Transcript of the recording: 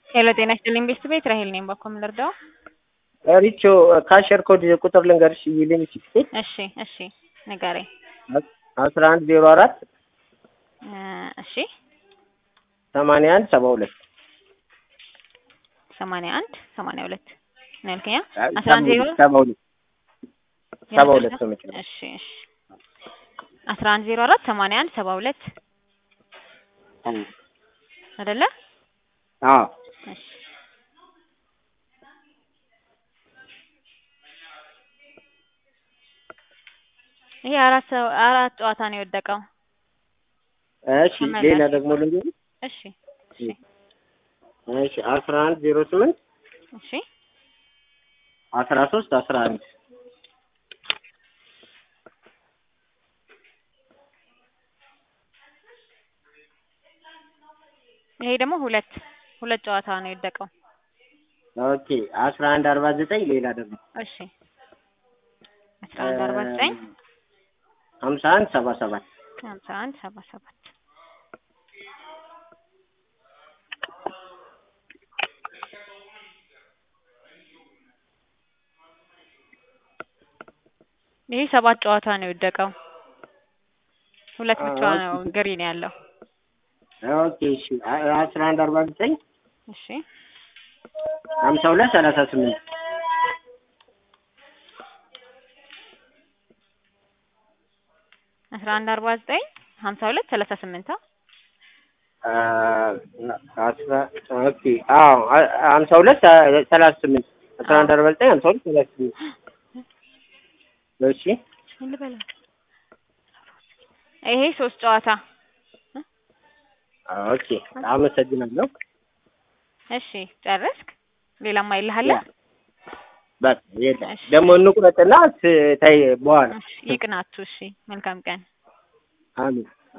ሄሎ ጤና ይስጥልኝ ቤተሰብ ቤት ራሄል ነኝ። ባኮ ምን ልርዳው? ሪቾ ካሸር ኮድ ቁጥር ልንገርሽ ይልኝ ሲክስቲ እሺ እሺ ንገረኝ። አስራ አንድ ዜሮ አራት እ እሺ ሰማንያ አንድ ሰባ ሁለት ሰማንያ አንድ ሰማንያ ሁለት ነው ያልከኝ? አስራ አንድ ዜሮ ሰባ ሁለት ሰባ ሁለት ነው የምችለው። እሺ እሺ አስራ አንድ ዜሮ አራት ሰማንያ አንድ ሰባ ሁለት አይደለ? አዎ እሺ ይሄ አራት ሰው አራት ጨዋታ ነው የወደቀው። እሺ ሌላ ደግሞ ልንገርሽ እሺ እሺ እሺ አስራ አንድ ዜሮ ስምንት እሺ አስራ ሶስት አስራ አንድ ይሄ ደግሞ ሁለት ሁለት ጨዋታ ነው የወደቀው። ኦኬ አስራ አንድ አርባ ዘጠኝ ሌላ ደግሞ እሺ አስራ አንድ አርባ ዘጠኝ ሀምሳ አንድ ሰባ ሰባት ሀምሳ አንድ ሰባ ሰባት ይሄ ሰባት ጨዋታ ነው የወደቀው። ሁለት ብቻ ነው ግሪን ያለው። ኦኬ እሺ አስራ አንድ አርባ ዘጠኝ እሺ ሀምሳ ሁለት ሰላሳ ስምንት አስራ አንድ አርባ ዘጠኝ ሀምሳ ሁለት ሰላሳ ስምንት አስራ ኦኬ አዎ ሀምሳ ሁለት ሰላሳ ስምንት አስራ አንድ አርባ ዘጠኝ ሀምሳ ሁለት ሰላሳ ስምንት እሺ ምን ልበለው? ይሄ ሶስት ጨዋታ ኦኬ አመሰግናለሁ። እሺ ጨረስክ? ሌላም አይልሃል? በቃ የለም እሺ። ደግሞ እንቁረጥና ታይ በኋላ እሺ ይቅናችሁ። እሺ መልካም ቀን። አሜን